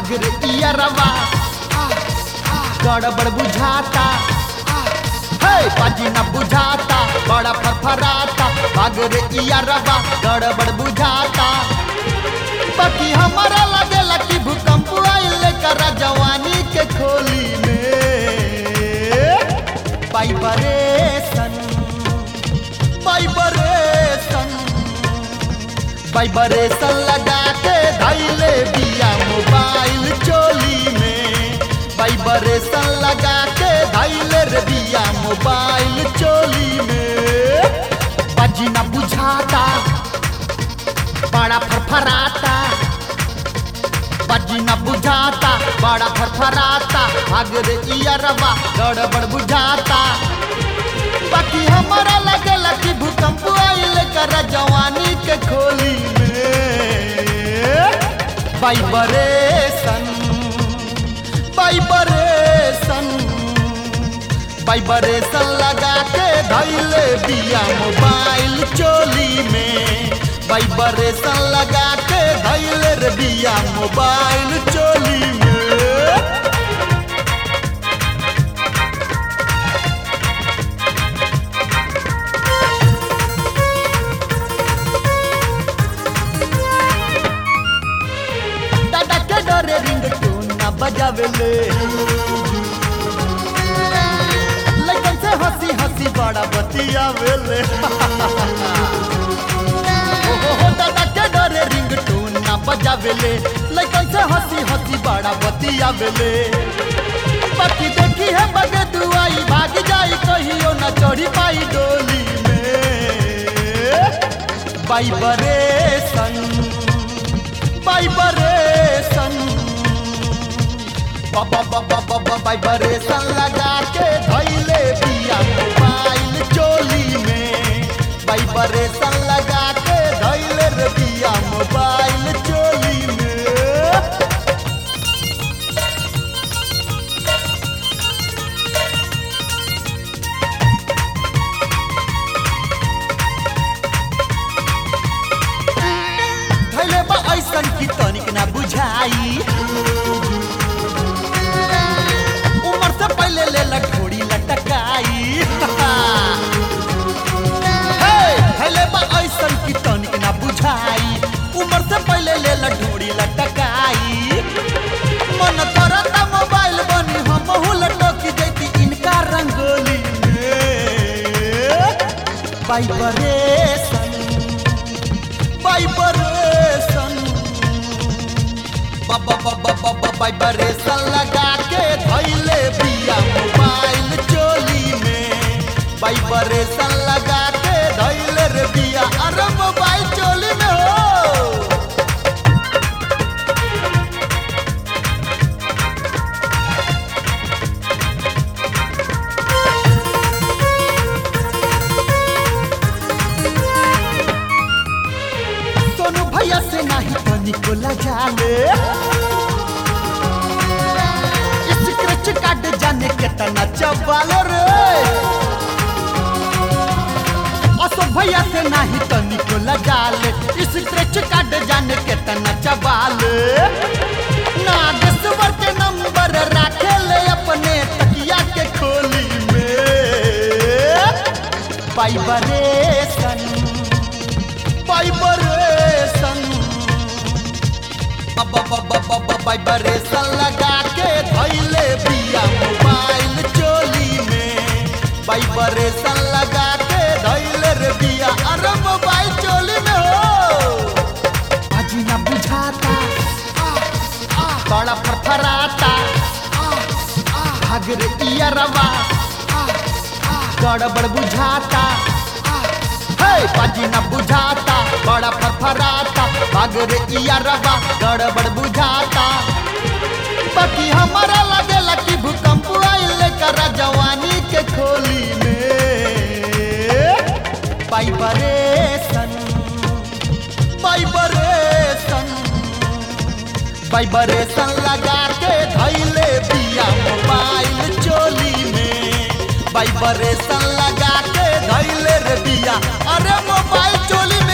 भाग रे इयरवा गड़बड़ बुझाता हे बाजी न बुझाता बड़ा फरफराता भाग रे इयरवा गड़बड़ बुझाता बाकी हमारा लगेला कि भूकंप आइल कर जवानी के खोली में वाइब्रेशन वाइब्रेशन वाइब्रेशन लगा के धैले बिया मोबाइल चोली में वाइब्रेशन लगा के धैले रे बिया मोबाइल चोली में बाजी न बुझाता बड़ा फरफराता बाजी न बुझाता बड़ा फरफराता भाग रे इयरवा गड़बड़ बुझाता बाकी हमारा लगेला कि भूकंप आइल कर जवानी के खोली में वाइब्रेशन वाइब्रेशन वाइब्रेशन लगा के धैले बिया मोबाइल चोली में वाइब्रेशन लगा के धैले रे बिया मोबाइल चोली में दादा के डरे रिंग टोन ना बजावेले लेकिन से हंसी हंसी बड़ा बतियावेले ओ हो हो दादा के डरे रिंग टोन ना बजावेले लेकिन से हंसी हंसी बड़ा बतियावेले बाकी देखी है बगे दुआई भाग जाई कहियो ना चढ़ी पाई डोली में वाइब्रेशन वाइब्रेशन वाइब्रेशन लगा के धैले बिया मोबाइल चोली में वाइब्रेशन लगा के धैले रे बिया मोबाइल चोली में धैले बा ऐसन की तनिक ना बुझाई उम्र से पहले ले लठोड़ी लटकाई हे, धैले बा ऐसन की तनिक ना बुझाई उम्र से पहले ले लठोड़ी लटकाई मन करता मोबाइल बनी हम लटक जैती इनका रंगोली में वाइब्रेशन वाइब्रेशन वाइब्रेशन लगा के धैले बिया मोबाइल चोली में वाइब्रेशन लगा के धैले रे बिया अरे मोबाइल चोली में हो सोनू भैया से नहीं तो निकोला जाले स्क्रैच कार्ड जाने कितना चबालो रे असो भैया से नहीं तो निकोला जाले स्क्रैच कार्ड जाने कितना चबाले नागेश्वर के नंबर राखे ले अपने तकिया के खोली में वाइब्रेशन वाइब्रेशन वाइब्रेशन लगा के धैले बिया मोबाइल चोली में वाइब्रेशन लगा के धैले रे बिया अरे मोबाइल चोली में हो अजी ना बुझाता बड़ा फरफराता भाग रे इयरवा गड़बड़ बुझाता हे बाजी न बुझाता बड़ा फरफराता भाग रे इयरवा गड़बड़ बुझाता बाकी हमारा लगेला कि भूकंप आइल कर जवानी के खोली में वाइब्रेशन वाइब्रेशन वाइब्रेशन लगा के धैले बिया मोबाइल चोली में वाइब्रेशन लगा के धैले रे बिया अरे मोबाइल चोली में